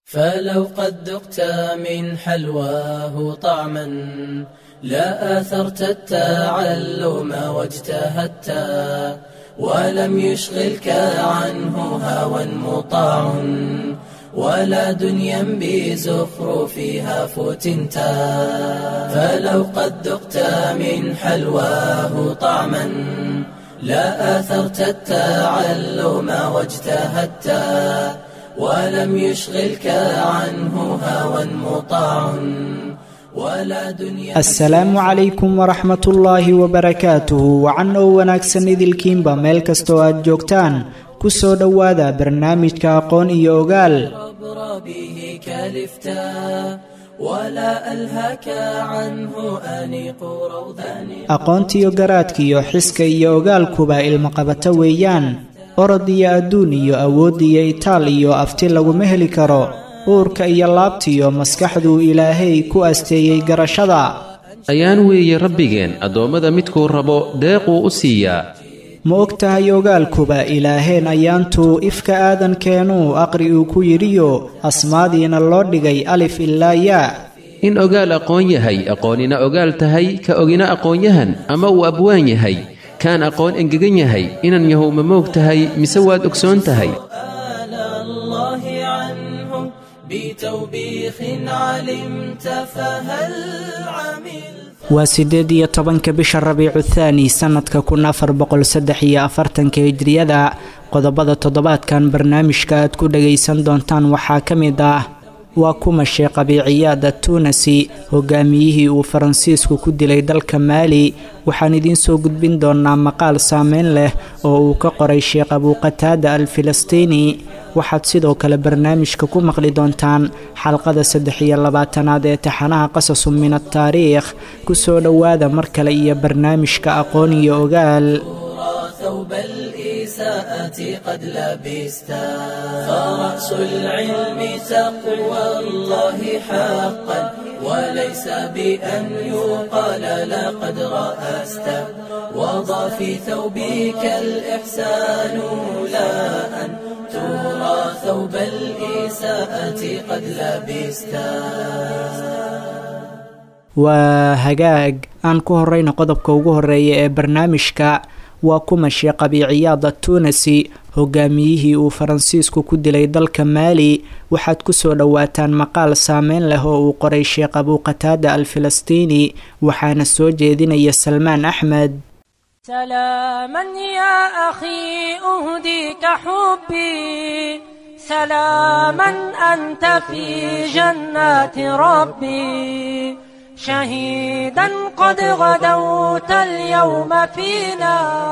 فلو قد ذقت من حلواه طعما لا آثرت التعلم واجتهدت ولم يشغلك عنه هوى مطاع ولا دنيا بزخرفها فتنت فلو قد ذقت من حلواه طعما لا آثرت التعلم واجتهدت ولم يشغلك عنه هوى مطاع ولا دنيا asalaamu calaykum waraxmatullaahi wabarakaatuhu wacan oo wanaagsan idilkiinba meel kastoo aad joogtaan ku soo dhowaada barnaamijka aqoon iyo ogaal عبر به كلفتا ولا ألهك عنه أنيق روضان aqoontiyo garaadkiyo xiska iyo ogaalkuba ilmaqabato weeyaan orod iyo adduun iyo awood iyo itaal iyo afti laguma heli karo uurka iyo laabtiyo maskaxduu ilaahay ku asteeyey garashada ayaan weeye rabbigeen addoommada midkuu rabo deequu u siiyaa ma og tahay ogaalkuba ilaaheen ayaantuu ifka aadankeenuu aqri uu ku yidhiyo asmaadiina loo dhigay alif ilaa yaa in ogaal aqoon yahay aqoonina ogaal tahay ka ogina aqoonyahan ama uu abwaan yahay kaan aqoon engegan yahay inan yahow ma moog tahay mise waad ogsoon tahay سؤال الله عنه بتوبيخ علمت فهل عملت waa siddeed iyo tobanka bisha rabiicu thaani sannadka kun afar boqol saddex iyo afartanka hijriyada qodobada toddobaadkan barnaamijka aad ku dhagaysan doontaan waxaa ka mid ah waa kuma sheekh abiiciyaada tuunasi hogaamiyihii uu faransiisku ku dilay dalka maali waxaan idiin soo gudbin doonaa maqaal saameyn leh oo uu ka qoray sheekh abuuqataada al filistiini waxaad sidoo kale barnaamijka ku maqli doontaan xalqada saddex iyo labaatanaad ee taxanaha qasasu min ataariikh ku soo dhowaada mar kale iyo barnaamijka aqoon iyo ogaal ترى ثوب الإساءة قد لبستا فرأس العلم تقوى الله حقا وليس بأن يقال لقد رأست وضع في ثوبك الإحسان لا أن ترى ثوب الإساءة قد لبستا waa hagaag aan ku horeyna qodobka ugu horeeya ee barnaamijka waa kuma sheekh abiiciyaada tuunasi hogaamiyihii uu faransiisku ku dilay dalka maali waxaad kusoo dhowaataan maqaal saameyn leh oo uu qoray sheekh abuuqataada al filistiini waxaana soo jeedinaya salmaan axmed سلاما يا أخي أهديك حبي سلاما أنت في جنات ربي شهيدا قد غدوت اليوم فينا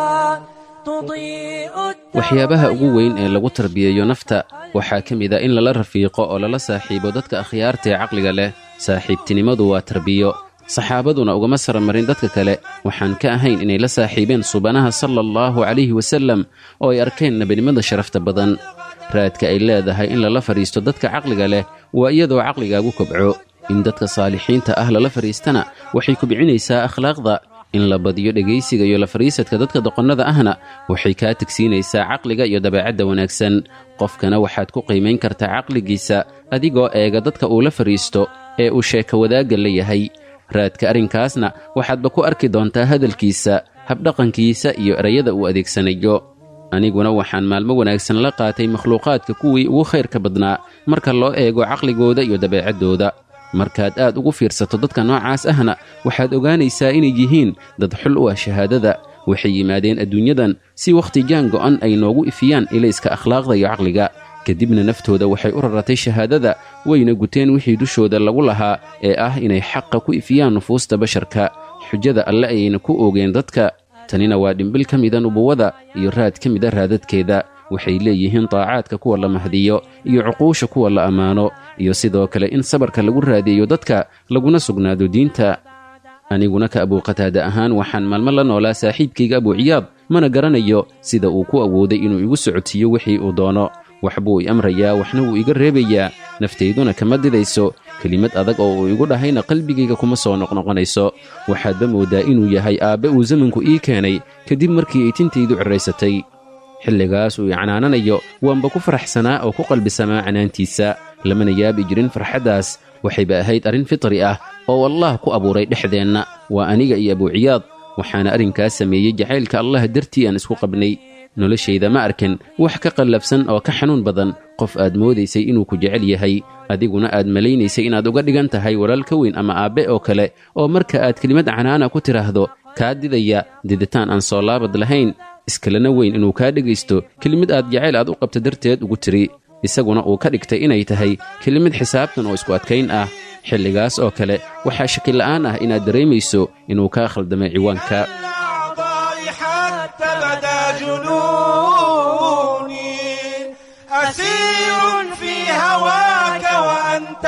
تضيء waxyaabaha ugu weyn ee lagu tarbiyeeyo nafta waxaa ka mid a in lala rafiiqo oo lala saaxiibo dadka akhyaarta ee caqliga leh saaxiibtinimadu waa tarbiyo saxaabaduna ugama saramarin dadka kale waxaan ka ahayn inay la saaxiibeen subanaha sala allahu calayhi wasallam oo ay arkeen nebinimada sharafta badan raadka ay leedahay in lala fadhiisto dadka caqliga leh waa iyadoo caqligaagu kobco in dadka saalixiinta ah lala fadhiistana waxay kubcinaysaa akhlaaqda in la badiyo dhegaysiga iyo la fadhiisadka dadka doqonnada ahna waxay kaa tegsiinaysaa caqliga iyo dabeecadda wanaagsan qofkana waxaad ku qiimayn kartaa caqligiisa adigoo eega dadka uu la fadhiisto ee uu sheeko wadaagga la yahay raadka arrinkaasna waxaadba ku arki doontaa hadalkiisa habdhaqankiisa iyo erayada uu adeegsanayo aniguna waxaan maalmo wanaagsan la qaatay makhluuqaadka kuwii ugu khayrka badnaa marka loo eego caqligooda iyo dabeecaddooda markaad aad ugu fiirsato dadka noocaas ahna waxaad ogaanaysaa inay yihiin dad xul u ah shahaadada waxay yimaadeen adduunyadan si wakhti jaan go'an ay noogu ifiyaan ilayska akhlaaqda iyo caqliga kadibna naftooda waxay u raratay shahaadada wayna guteen wixii dushooda lagu lahaa ee ah inay xaqa ku ifiyaan nufuusta basharka xujada alle ayayna ku oogeen dadka tanina waa dhimbil ka mida nubuwada iyo raad ka mida raadadkeeda waxay leeyihiin daacaadka kuwa la mahdiyo iyo cuquusha kuwa la ammaano iyo sidoo kale in sabarka lagu raadiyeyo dadka laguna sugnaado diinta aniguna ka abuuqataada ahaan waxaan maalmo la noolaa saaxiibkayga abuuciyaad mana garanayo sida uu ku awooday inuu igu socodsiiyo wixii uu doono waxbuu i amrayaa waxna wuu iga reebayaa naftayduna kama didayso kelimad adag oo uu igu dhahayna qalbigayga kuma soo noqnoqonayso waxaadba mooddaa inuu yahay aabbe uu zamanku ii keenay kadib markii ay tintaydu cirraysatay xilligaas uu i canaananayo waanba ku faraxsanaa oo ku qalbisamaa canaantiisa lamana yaabi jirin farxaddaas waxayba ahayd arrin fitri ah oo allah ku abuuray dhexdeenna waa aniga iyo abuuciyaad waxaana arrinkaas sameeyey jacaylka allah dartii aan isku qabnay noloshayda ma arkin wax ka qallabsan oo ka xanuun badan qof aad moodaysay inuu ku jecel yahay adiguna aad malaynaysay inaad uga dhigan tahay walaal ka weyn ama aabbe oo kale oo marka aad kelimad canaana ku tidhaahdo kaa didaya diditaan aan soo laabad lahayn iskalena weyn inuu kaa dhegaysto kelimad aad jacayl aad u qabta darteed ugu tiri isaguna uu ka dhigtay inay tahay kelimad xisaabtan oo isku adkayn ah xilligaas oo kale waxaa shakila'aan ah inaad dareemayso inuu kaa khaldamay ciwaanka الأعضاء حتى بدا جنوني أسير في هواك وأنت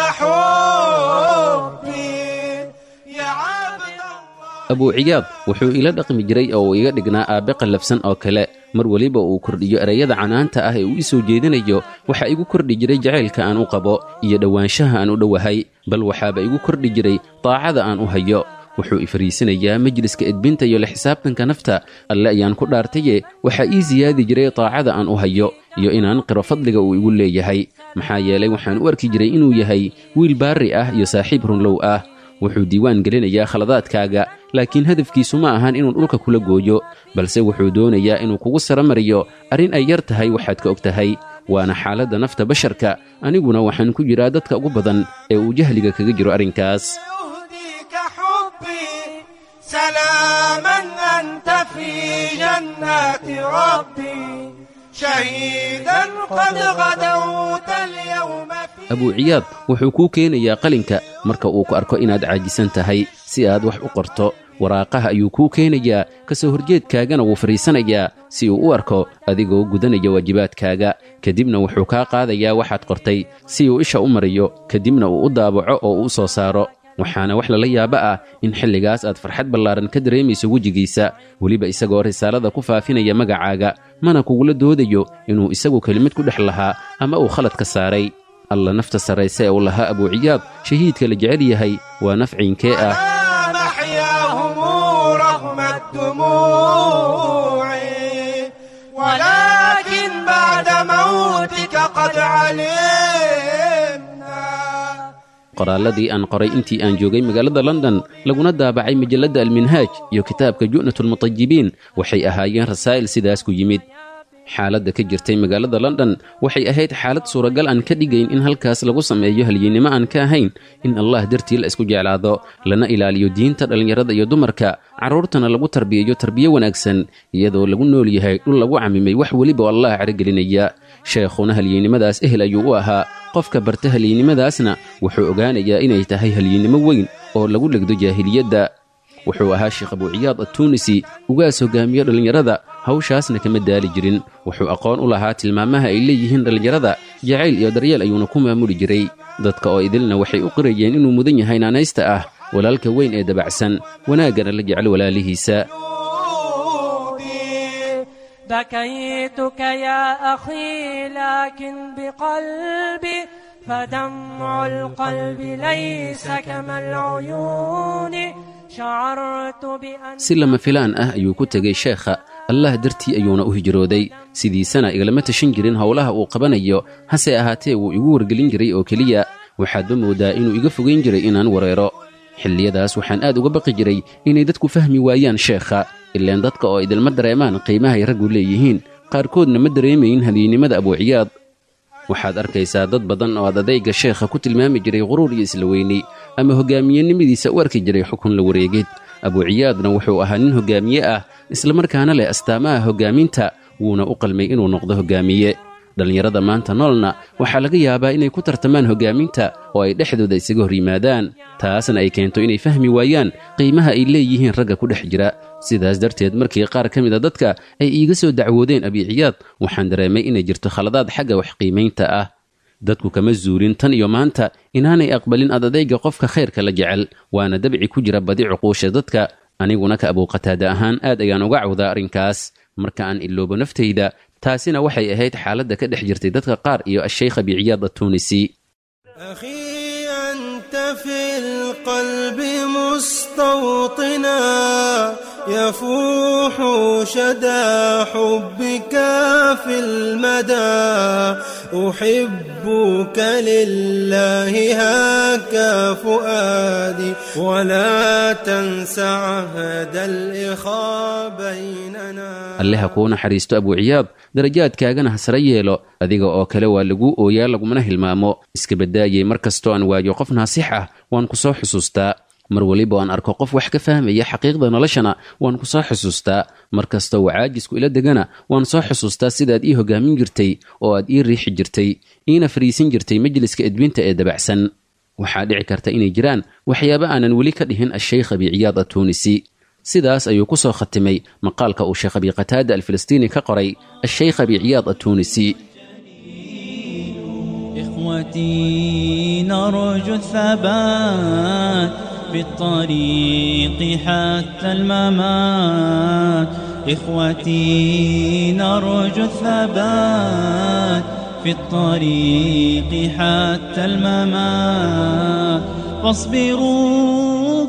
حبي يا عبد الله abuuciyaad wuxuu ila dhaqmi jiray oo uu iga dhignaa aabbe qallafsan oo kale mar weliba uu kordhiyo erayada canaanta ah ee uu ii soo jeedinayo waxaa igu kordhi jiray jacaylka aan u qabo iyo dhowaanshaha aan u dhowahay bal waxaaba igu kordhi jiray daacada aan u hayo wuxuu i fariisanayaa majliska edbinta iyo la xisaabtanka nafta alle ayaan ku dhaartaye waxaa ii siyaadi jiray daacada aan u hayo iyo inaan qiro fadliga uu igu leeyahay maxaa yeelay waxaan u arki jiray inuu yahay wiil baarri ah iyo saaxiib runlow ah wuxuu diiwaan gelinayaa khaladaadkaaga laakiin hadafkiisu ma ahan inuu dhulka kula gooyo balse wuxuu doonayaa inuu kugu saramariyo arrin ay yar tahay waxaad ka og tahay waana xaaladda nafta basharka aniguna waxaan ku jiraa dadka ugu badan ee uu jahliga kaga jiro arrinkaas يهديك حبي سلاما أنت في جنات ربي شهيدا قد غدوت اليوم في abuuciyaad wuxuu kuu keenayaa qalinka marka uu ku arko inaad caajisan tahay si aad wax u qorto waraaqaha ayuu kuu keenayaa ka soo horjeedkaagana wuu fadhiisanayaa si uu u arko adigoo gudanaya waajibaadkaaga kadibna wuxuu kaa qaadayaa waxaad qortay si uu isha u mariyo kadibna uu u daabaco oo uu u soo saaro waxaana wax lala yaabo ah in xilligaas aad farxad ballaaran ka dareemayso wejigiisa weliba isagoo risaalada ku faafinaya magacaaga mana kugula doodayo inuu isagu kelimad ku dhex lahaa ama uu khalad ka saaray alla nafta sarrayse ee uu lahaa abuuciyaad shahiidka la jecel yahay waa nafciinkee ah محياهم رغم الدموع ولكن بعد موتك قد علمنا qoraalladii aan qoray intii aan joogay magaalada london laguna daabacay majalladda alminhaaj iyo kitaabka ju'natulmutajibiin waxay ahaayeen rasaa'il sidaas ku yimid xaaladda ka jirtay magaalada london waxay ahayd xaalad suuragal aan ka dhigayn in halkaas lagu sameeyo halyeennimo aan ka ahayn in allah dartii la isku jeclaado lana ilaaliyo diinta dhallinyarada iyo dumarka carruurtana lagu tarbiyayo tarbiyo wanaagsan iyadoo lagu nool yahay dhul lagu camimay wax weliba oo allah caragelinaya sheekhuna halyeennimadaas ehel ayuu u ahaa qofka barta halyeennimadaasna wuxuu ogaanayaa inay tahay halyeennimo weyn oo lagu dhegdo jaahiliyadda wuxuu ahaa sheekh abuuciyaad attuunisi ugaas hogaamiyo dhallinyarada hawshaasna kama daali jirin wuxuu aqoon u lahaa tilmaamaha ay leeyihiin dhallinyarada jacayl iyo daryeel ayuuna ku maamuli jiray dadka oo idilna waxay u qirayeen inuu mudan yahay naanaysta ah walaalka weyn ee dabacsan wanaaggana la jecel walaalihiisa بكيتك يا أخي لكن بقلبي فدمع القلب ليس كما العيون شعرت بأن si lama filaan ah ayuu ku tegay sheekha allah dartii ayuuna u hijrooday sidiisana igalama tashan jirin howlaha uu qabanayo hase ahaatee wuu igu wargelin jiray oo keliya waxaadba moodaa inuu iga fogayn jiray inaan wareero xilliyadaas waxaan aad uga baqi jiray inay dadku fahmi waayaan sheekha ileen dadka oo idilma dareemaan qiimahay raggu leeyihiin qaarkoodna ma dareemayin hadiynimada abuuciyaad waxaad arkaysaa dad badan oo aad adayga sheekha ku tilmaami jiray quruur iyo isla weyni ama hoggaamiyenimadiisa u arki jiray xukun la wareegid abuuciyaadna wuxuu ahaa nin hoggaamiye ah islamarkaana leh astaamaha hoggaaminta wuuna u qalmay inuu noqdo hoggaamiye dhallinyarada maanta noolna waxaa laga yaabaa inay ku tartamaan hoggaaminta oo ay dhexdooda isaga hor yimaadaan taasna ay keento inay fahmi waayaan qiimaha ay leeyihiin ragga ku dhex jira sidaas darteed markii qaar ka mida dadka ay iiga soo dacwoodeen abiiciyaad waxaan dareemay inay jirto khaladaad xagga wax qiimaynta ah dadku kama zuulin tan iyo maanta inaanay aqbalin adadayga qofka khayrka la jecel waana dabci ku jira badi cuquusha dadka aniguna ka abuuqataada ahaan aad ayaan uga cawdaa arrinkaas marka aan iloobo naftayda taasina waxay ahayd xaaladda ka dhex jirtay dadka qaar iyo ashaykh abiiciyaad attuunisi أخي أنت في القلب مستوطنا يفوح شدى حبك في المدى أحبك لله هاك فؤادي ولا تنس عهد الإخاء بيننا alle ha kuu naxariisto abuuciyaad darajaadkaagana ha sare yeelo adiga oo kale waa lagu ooyaa lagumana hilmaamo iska badaayay mar kastoo aan waayo qof naasix ah waan ku soo xusuustaa mar weliba aan arko qof wax ka fahmaya xaqiiqda noloshana waan ku soo xusuustaa mar kastoo uu caajisku ila degana waan soo xusuustaa sidaad ii hogaamin jirtay oo aad ii riixi jirtay iina fariisin jirtay majliska edbinta ee dabacsan waxaa dhici karta inay jiraan waxyaabo aanan weli ka dhihin asheykh abiciyaad atuunisi sidaas ayuu ku soo khatimay maqaalka uu sheekh abi qataada alfilistiini ka qoray asheykh abiciyaad atuunisi إخوتي نرجو الثبات بالطريق حتى الممات إخوتي نرجو الثبات في الطريق حتى الممات فاصبروا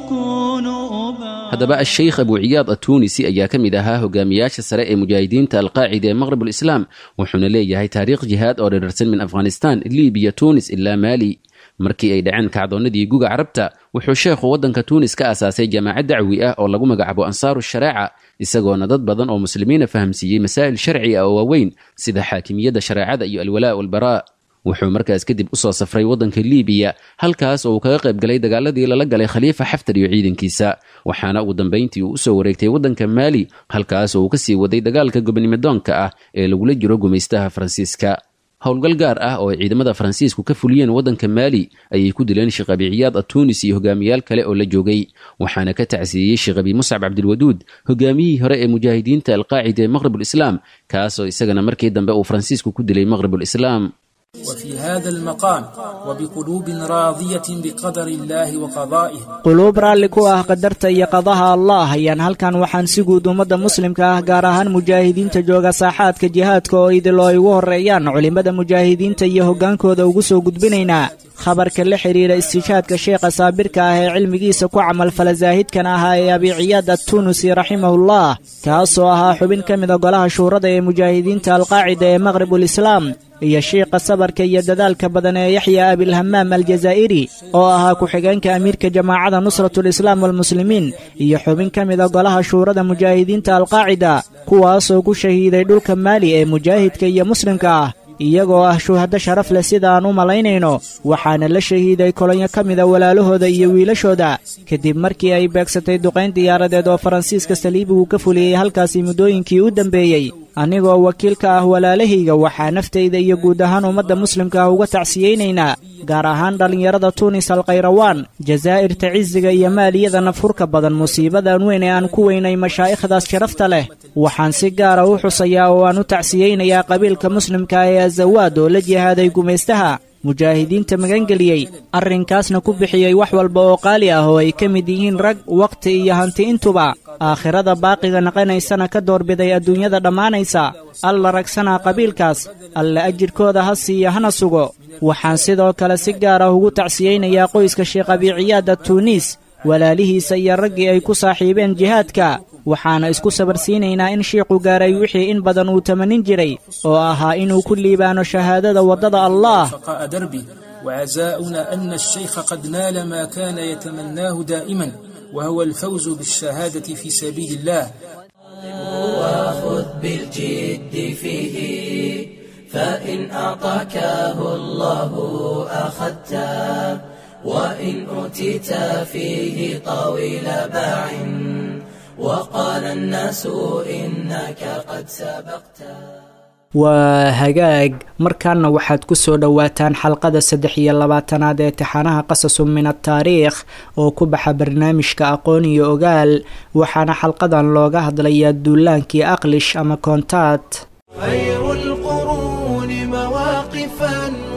كونوا أبات haddaba asheykh abuuciyaad atuunisi ayaa ka mid ahaa hogaamiyaasha sare ee mujaahidiinta alqaacida ee maqrib ulislaam wuxuuna leeyahay taariikh jihaad oo dherarsan min afghanistan libiya tuunis ilaa maali markii ay dhaceen kacdoonnadii guga carabta wuxuu sheekhu waddanka tuunis ka aasaasay jaamacad dacwi ah oo lagu magacaabo ansaaru shareeca isagoona dad badan oo muslimiina fahamsiiyey masaa'il sharci ah oo waaweyn sida xaakimiyadda shareecada iyo alwalaa walbaraa wuxuu markaas kadib u soo safray waddanka liibiya halkaas oo uu kaga qayb galay dagaaladii lala galay khaliifa xaftar iyo ciidankiisa waxaana ugu dambayntii uu usoo wareegtay waddanka maali halkaas oo uu ka sii waday dagaalka gobonimodoonka ah ee lagula jiro gumaystaha faransiiska howlgal gaar ah oo ay ciidamada faransiisku ka fuliyeen waddanka maali ayay ku dileen sheekh abi ciyaad atuunis iyo hogaamiyaal kale oo la joogay waxaana ka tacsiiyey sheekh abi muscab cabdilwaduud hogaamiyihii hore ee mujaahidiinta alqaacida ee maqrib ulislaam kaasoo isagana markii dambe uu faransiisku ku dilay maqrib ulislaam وفي هذا المقام وبقلوب راضية بقدر الله وقضائه quluub raalli ku ah qadarta iyo qadaha allah ayaan halkan waxaan si guud ummadda muslimka ah gaar ahaan mujaahidiinta jooga saaxaadka jihaadka oo idil oo ay ugu horreeyaan culimmada mujaahidiinta iyo hoggaankooda ugu soo gudbinaynaa khabarka la xidhiidha istiishaadka sheekha saabirka ah ee cilmigiisa ku camalfala saahidkan ahaa ee abiciyaad attunusi raximahullah kaasoo ahaa xubin ka mida golaha shuurada ee mujaahidiinta alqaacida ee maqribulislaam iyo shiiqa sabarka iyo dadaalka badan ee yaxya abilhamaam aljazaa'iri oo ahaa ku-xigeenka amiirka jamaacada nusratulislaam walmuslimiin iyo xubin ka mida golaha shuurada mujaahidiinta alqaacida kuwaasoo ku shahiiday dhulka maali ee mujaahidka iyo muslimka ah iyagoo ah shuhaddo sharaf leh sida aan u malaynayno waxaana la shahiiday kolonyo ka mida walaalahooda iyo wiilashooda kadib markii ay beegsatay duqayn diyaaradeed oo faransiiska saliibigu ka fuliyey halkaasi muddooyinkii u dambeeyey anigoo wakiil ka ah walaalahayga waxaa naftayda iyo guud ahaan ummadda muslimka ah uga tacsiyeynaynaa gaar ahaan dhallinyarada tuunis alkhayrawaan jazaa'irta cisiga iyo maaliyada nafhurka badan musiibadan weyn ee aan ku weynay mashaa'ikhdaas sharafta leh waxaan si gaara u xusayaa oo aan u tacsiyeynayaa qabiilka muslimka ee azawaad oo la jihaaday gumaystaha mujaahidiinta magangeliyey arrinkaasna ku bixiyey wax walba oo qaali ah oo ay ka mid yihiin rag wakhti iyo hanti intuba aakhirada baaqiga naqanaysana ka doorbiday adduunyada dhammaanaysa alla ragsanaa qabiilkaas alla ajirkooda ha siiya hana sugo waxaan sidoo kale si gaar ah ugu tacsiyeynayaa qoyska sheekh abiciyaada tuuniis walaalihiisa iyo raggii ay ku saaxiibeen jihaadka waxaana isku sabarsiinaynaa in shiiqu gaaray wixii in badan uu tamanin jiray oo ahaa inuu ku liibaano shahaadada waddada allah فقاء دربي وعزاؤنا أن الشيخ قد نال ما كان يتمناه دائما وهو الفوز بالشهادة في سبيل الله وخذ بالجد فيه فإن أعطاكه الله أخذته وإن أوتيت فيه طويل باع وقال الناس إنك قد سبقت waa hagaag markaana waxaad ku soo dhowaataan xalqada saddex iyo labaatanaad ee taxanaha qasasu min ataariikh oo ku baxa barnaamijka aqoon iyo ogaal waxaana xalqadan looga hadlayaa duulaankii aqlish ama koontaad خير القرون مواقفا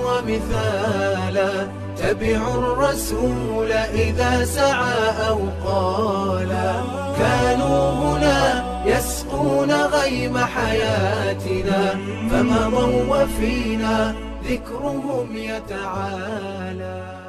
ومثالا تبعوا الرسول إذا سعى أو قالا كانوا هنا يسقون غيم حياتنا فمضوا وفينا ذكرهم يتعالى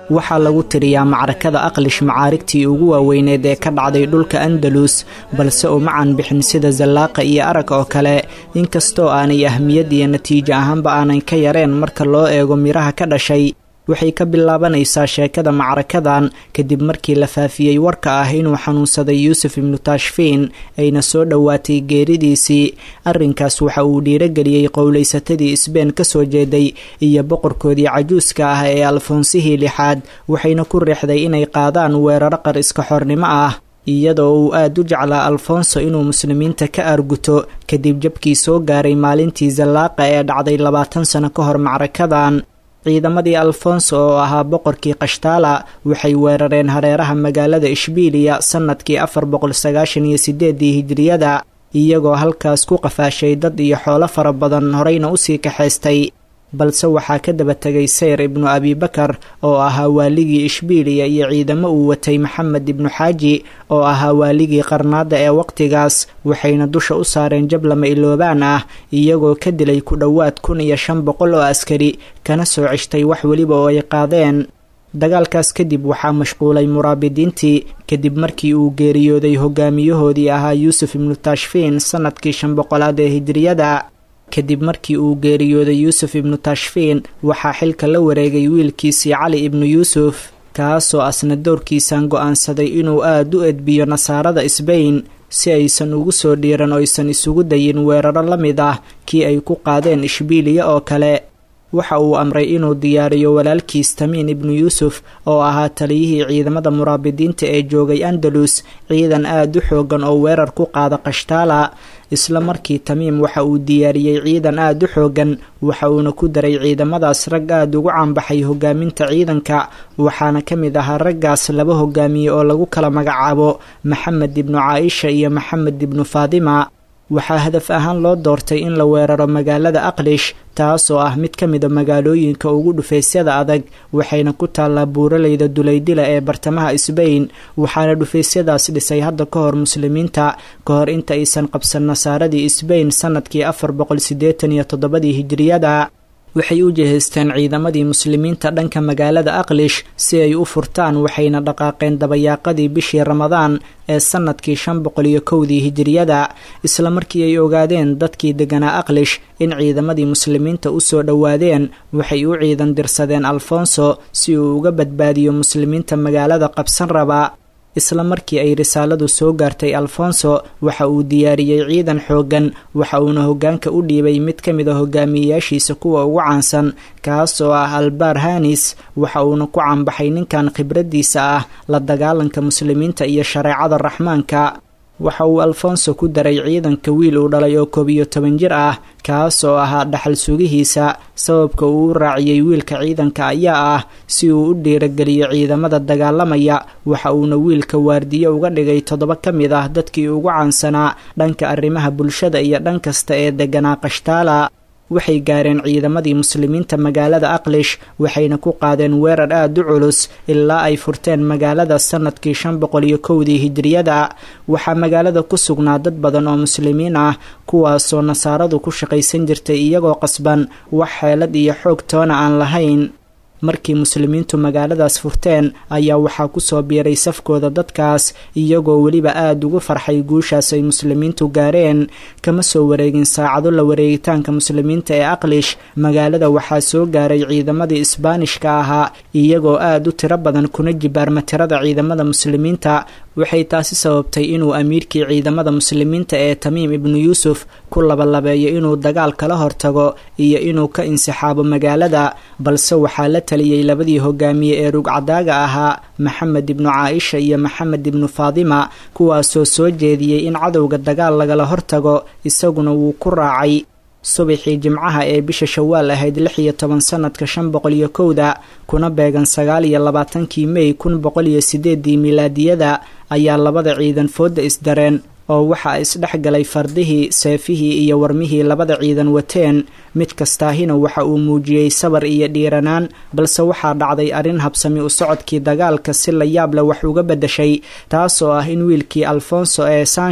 waxaa lagu tiriyaa macrakada aqlish macaarigtii ugu waaweyneed ee ka dhacday dhulka andalus balse uma canbixin sida zallaaqa iyo arag oo kale inkastoo aanay ahmiyad iyo natiijo ahaanba aanay ka yareen marka loo eego midhaha ka dhashay waxay ka bilaabanaysaa sheekada macrakadan kadib markii la faafiyey warka ah inuu xanuunsaday yuusuf ibnu taashfiin ayna soo dhowaatay geeridiisii arrinkaas waxa uu dhiirogeliyey qowlaysatadii isbeen ka soo jeeday iyo boqorkoodii cajuuska ah ee alfoonsihii lixaad waxayna ku riixday inay qaadaan weeraro qar iska xornimo ah iyadoo uu aad u jeclaa alfonso inuu muslimiinta ka arguto kadib jabkii soo gaaray maalintii zallaaqa ee dhacday labaatan sano ka hor macrakadan ciidamadii alfonso oo ahaa boqorkii kashtaala waxay weerareen hareeraha magaalada ishbiiliya sannadkii afar boqol sagaashan iyo sideedii hijiriyada iyagoo halkaas ku qafaashay dad iyo xoolo fara badan horeyna usii kaxaystay balse waxaa ka daba tegay sayr ibnu abibakar oo ahaa waaligii ishbiiliya iyo ciidamo uu watay maxamed ibnu xaaji oo ahaa waaligii qarnaada ee waqtigaas waxayna dusha u saareen jab lama iloobaan ah iyagoo ka dilay ku dhowaad kun iyo shan boqol oo askari kana soo ceshtay wax weliba oo ay qaadeen dagaalkaas kadib waxaa mashquulay muraabidiintii kadib markii uu geeriyooday hogaamiyahoodii ahaa yuusuf ibnu taashfiin sannadkii shan boqolaad ee hijiriyada kadib markii uu geeriyooday yuusuf ibnu tashfiin waxaa xilka la wareegay wiilkiisii cali ibnu yuusuf kaasoo asna doorkiisan go'aansaday inuu aad u edbiyo nasaarada sbain si aysan ugu soo dhiiran oysan isugu dayin weeraro la mid ah kii ay ku qaadeen ishbiiliya oo kale waxa uu amray inuu diyaariyo walaalkiis tamiin ibnu yuusuf oo ahaa taliyihii ciidamada muraabidiinta ee joogay andalus ciidan aad u xoogan oo weerar ku qaada kashtaala isla markii tamiim waxa uu diyaariyey ciidan aad u xoogan waxa uuna ku daray ciidamadaas rag aad ugu caanbaxay hogaaminta ciidanka waxaana ka mid ahaa raggaas laba hogaamiye oo lagu kala magacaabo maxamed ibnu caaisha iyo maxamed ibnu faadima waxaa hadaf ahaan loo doortay in la weeraro magaalada aqlish taas oo ah mid ka mida magaalooyinka ugu dhufaysyada adag waxayna ku taallaa buuraleyda dulaydila ee bartamaha sbain waxaana dhufaysyadaas dhisay hadda ka hor muslimiinta ka hor inta aysan qabsan nasaaradii sbain sannadkii afar boqol siddeetan iyo toddobadii hijiriyada waxay u jihaysteen ciidamadii muslimiinta dhanka magaalada aqlish si ay u furtaan waxayna dhaqaaqeen dabayaaqadii bishii ramadaan ee sannadkii shan boqol iyo kowdii hijiriyada isla markii ay ogaadeen dadkii deganaa aqlish in ciidamadii muslimiinta u soo dhowaadeen waxay u ciidan dirsadeen alfonso si uu uga badbaadiyo muslimiinta magaalada qabsan raba isla markii ay risaaladu soo gaartay alfonso waxa uu diyaariyey ciidan xooggan waxa uuna hoggaanka u dhiibay mid ka mid a hogaamiyeyaashiisa kuwa ugu caansan kaas oo ah albar hanis waxa uuna ku caanbaxay ninkan khibraddiisa ah la dagaalanka muslimiinta iyo shareecada raxmaanka waxa uu alfonso ku daray ciidanka wiil uu dhalay oo koob iyo toban jir ah kaas oo ahaa dhaxal sugihiisa sababka uu u raaciyey wiilka ciidanka ayaa ah si uu u dhiirageliyo ciidamada dagaalamaya waxa uuna wiilka waardiye uga dhigay toddoba ka mid ah dadkii ugu caansanaa dhanka arrimaha bulshada iyo dhan kasta ee deganaa kashtaala waxay gaareen ciidamadii muslimiinta magaalada aqlish waxayna ku qaadeen weerar aad u culus ilaa ay furteen magaalada sannadkii shan boqol iyo kowdii hijiriyada waxaa magaalada ku sugnaa dad badan oo muslimiin ah kuwaasoo nasaaradu ku shaqaysan jirtay iyagoo qasban wax xeelad iyo xoog toona aan lahayn markii muslimiintu magaaladaas furteen ayaa waxaa kusoo biiray safkooda dadkaas iyagoo weliba aada ugu farxay guushaas ay muslimiintu gaareen kama soo wareegin saacado la wareegitaanka muslimiinta ee aqlish magaalada waxaa soo gaaray ciidamadii isbaanishka ahaa iyagoo aada u tiro badan kuna jibaarma tirada ciidamada muslimiinta waxay taasi sababtay inuu amiirkii ciidamada muslimiinta ee tamiim ibnu yuusuf ku labalabeeyo inuu dagaal kala hortago iyo inuu ka insixaabo magaalada balse waxaa la taliyey labadii hogaamiye ee rugcadaaga ahaa maxamed ibnu caaisha iyo maxamed ibnu faadima kuwaasoo soo jeediyey in cadowga dagaal lagala hortago isaguna wuu ku raacay subaxii jimcaha ee bisha shawaal ahayd lix iyo toban sanadka shan boqol iyo kowda kuna beegan sagaal iyo labaatankii mey kun boqol iyo sideedii milaadiyada ayaa labada ciidan fooda isdareen oo waxaa isdhex galay fardihii seefihii iyo warmihii labada ciidan wateen mid kastaahina waxa uu muujiyey sabar iyo dhiiranaan balse waxaa dhacday arrin habsami u socodkii dagaalka si la yaab leh wax uga beddashay taasoo ah in wiilkii alfonso ee sansho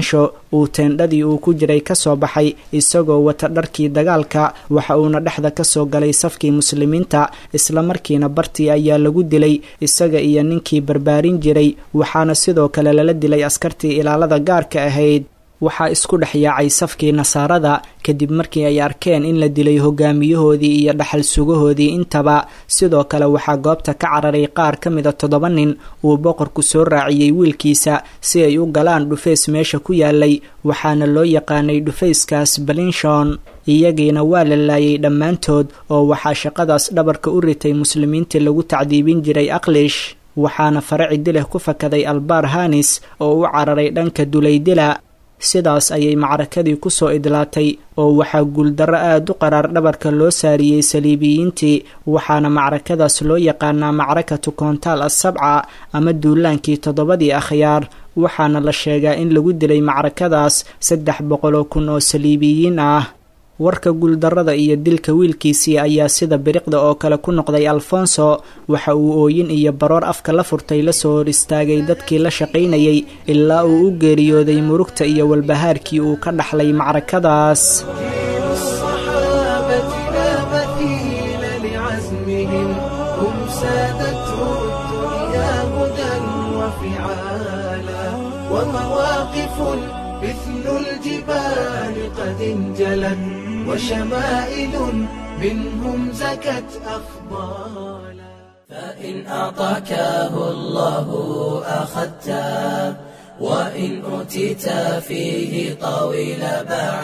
uu teendhadii uu ku jiray ka soo baxay isagoo wata dharkii dagaalka waxa uuna dhexda ka soo galay safkii muslimiinta islamarkiina bartii ayaa lagu dilay isaga iyo ninkii barbaarin jiray waxaana sidoo kale lala dilay askartii ilaalada gaarka ahayd waxaa isku dhex yaacay safkii nasaarada kadib markii ay arkeen in la dilay hogaamiyahoodii iyo dhaxal sugahoodii intaba sidoo kale waxaa goobta ka cararay qaar ka mida toddoba nin uu boqorku soo raaciyey wiilkiisa si ay u galaan dhufays meesha ku yaalay waxaana loo yaqaanay dhufayskaas balinshon iyagiina waa la laayay dhammaantood oo waxaa shaqadaas dhabarka u ritay muslimiintii lagu tacdiibin jiray aqlish waxaana faraci dileh ku fakaday albaar hanis oo u cararay dhanka dulaydila sidaas ayay macrakadii ku soo idlaatay oo waxaa guuldarro aada u qaraar dhabarka loo saariyey saliibiyiintii waxaana macrakadaas loo yaqaanaa macrakatu koontaal assabca ama duulaankii toddobadii akhyaar waxaana la sheegaa in lagu dilay macrakadaas saddex boqoloo kun oo saliibiyiin ah warka guuldarrada iyo dilka wiilkiisii ayaa sida biriqda oo kale ku noqday alfonso waxa uu ooyin iyo baroor afka la furtay la soo hor istaagay dadkii la shaqaynayay ilaa uu u geeriyooday murugta iyo walbahaarkii uu ka dhaxlay macrakadaas الصحابة لا مثيل لعزمهم هم سادته الدنيا هدى وفعالا ومواقف مثل الجبال قد انجلت وشمائل منهم زكت أفضالا فإن أعطاكه الله أخذته وإن أوتيت فيه طويل باع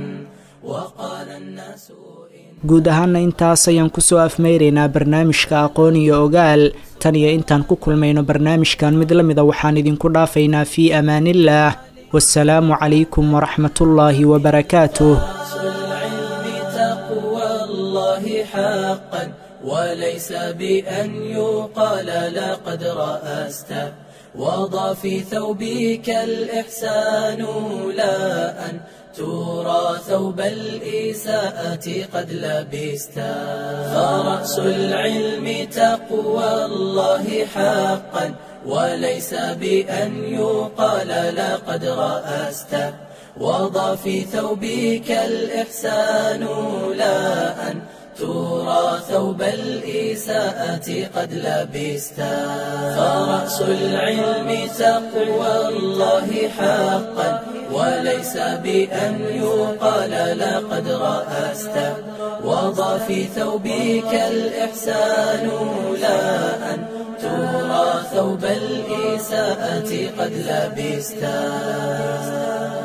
وقال الناس guud ahaana intaas ayaan kusoo afmeyraynaa barnaamijka aqoon iyo ogaal tan iyo intaan ku kulmayno barnaamijkan mid la mida waxaan idinku dhaafaynaa fii amaaniillaah wasalaamu calaykum waraxmatullaahi wabarakaatuh العلم تقوى الله حقا وليس بأن يقال لقد رأست وضع في ثوبك الإحسان لا أن ترى ثوب الإساءة قد لبست فرأس العلم تقوى الله حقا وليس بأن يقال لقد رأست وضع في ثوبك الإحسان لا أن ترى ثوب الإساءة قد لبست فرأس العلم تقوى الله حقا وليس بأن يقال لقد رأست وضع في ثوبك الإحسان لا أن ترى ثوب الإساءة قد لبست